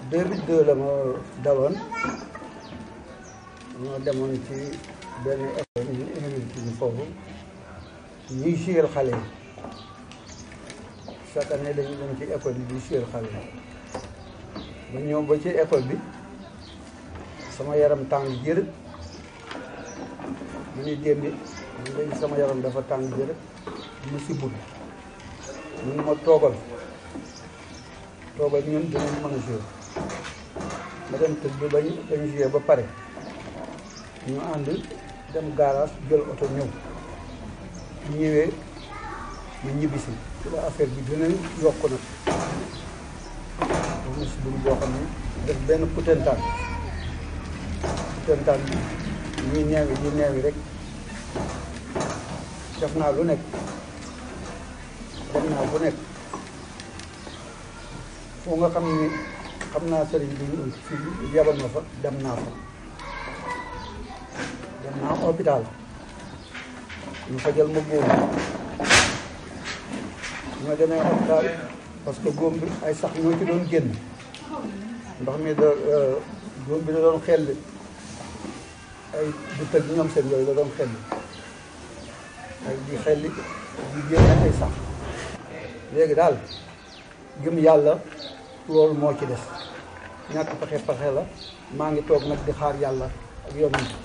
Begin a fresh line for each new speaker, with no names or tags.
2002 la ma daloon ñoo demoon ci benn école ñu invité ñu foofu ñuy suyal xale yi chaque année dañuy dem ci école bi di suyal xale yi ba ñëw ba ci école bi sama yaram tàng jër mu ni démbi man léegi sama yaram dafa tàng jër mu si bul mun ma toogal toogal ñun dinañ mën a jouer ma dem tëdd bañ bañ jouer ba pare ñu ànd dem garage jël oto ñëw ñu ñëwee ñu ñibbisi ci la affaire bi gën a yokk nag ba mu si bul boo xam ne def benn putentaan putentaan bi ñuy neewi di neewi rek def naa lu nekk dem naa bu nekk foo nga xam ni xam naa sëriñ bi ñu fi yebal ma fa dem naa fa dem naa hôpital ñu fajal ma góom ñu ma demee hôpital parce que góom bi ay sax ñoo ci doon génn ndox mi da góom bi da doon xel ay du tëg ñoom seen yooyu la doon xel ay di xelli di génne ay sax léegi daal gëm yàlla loolu moo ci des ñàkk pexe pexe la maa ngi toog nag di xaar yàlla ak yoon